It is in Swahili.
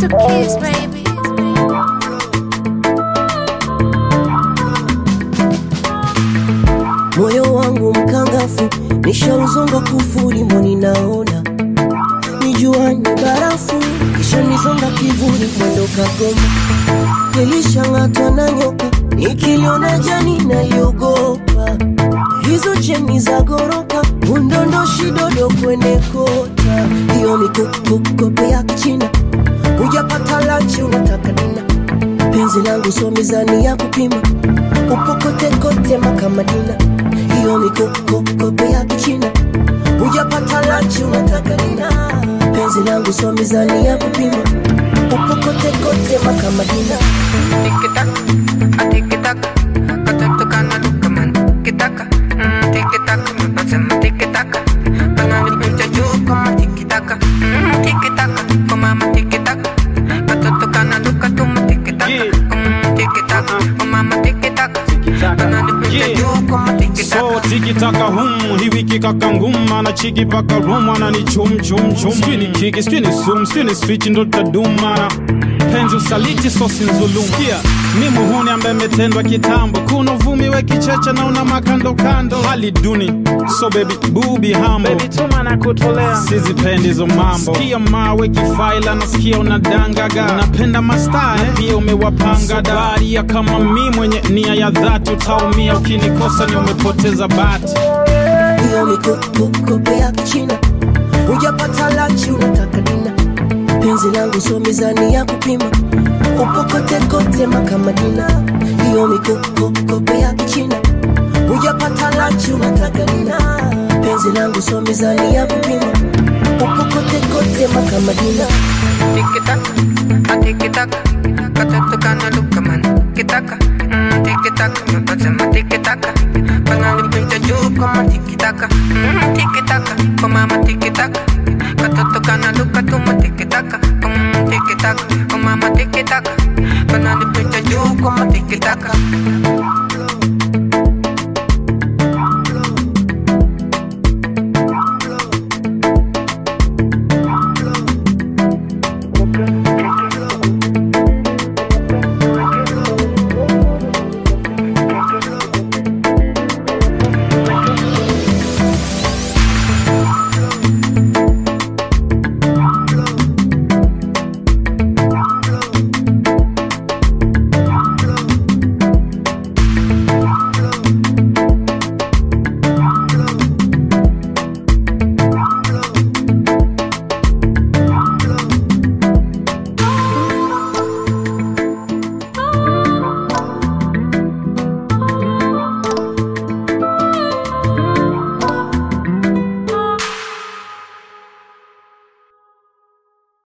two kids, baby. moyo wangu mkangafu nishauzonga kufuri mboni naona nijuani barafu kisha nizonga kivuli mwendo kagoma nilishang'atwa na nyoka nikiliona jani naliogopa hizo cheni za goroka undondoshi dodo kwene kota hiyo mikokokope ya kichina hujapata lanchi unataka dina penzi langu so mizani ya kupima upokotekote makamadina hiyo mikokokope ya kichina hujapata lanchi unataka dina penzi langu so mizani ya kupima upokotekote makamadina Tiki-taka, ah, tiki-taka. Katoto kana duka man, tiki-taka. Mm, tiki-taka, mapasema tiki-taka. Kana nipita juu kama tiki-taka. Mm, tiki-taka, kwa mama tiki-taka. Katoto kana duka tuma tiki-taka. Mm, tiki-taka, kwa mama tiki-taka. Kana nipita juu kama tiki-taka. So tiki taka hum hii wiki kaka nguma na chiki paka ruma na ni chum chum chum Squini kiki squini sum squini switch ndo taduma penzi usaliti sosi nzulum Sikia mi muhuni ambaye metendwa kitambo kuna uvumi we kicheche na una makando kando hali duni so baby bubi hambo baby tuma na kutolea sizipendi hizo mambo sikia mawe kifaila nasikia unadangaga napenda mastaa eh? pia umewapanga daria kama mi mwenye nia ya dhati utaumia ukinikosa ni umepoteza bati hiyo mikokokope ya kichina hujapata lanchi unataka dina penzi langu so mizani ya kupima upokotekote makamadina hiyo mikokokope ya kichina hujapata lanchi unataka dina penzi langu so mizani ya kupima upokotekote makamadina Tiki-taka, ah, tiki-taka. Katoto kana duka man, tiki-taka. Mm, tiki-taka, mapasema tiki-taka. Kana nipita juu kama tiki-taka. Mm, tiki-taka,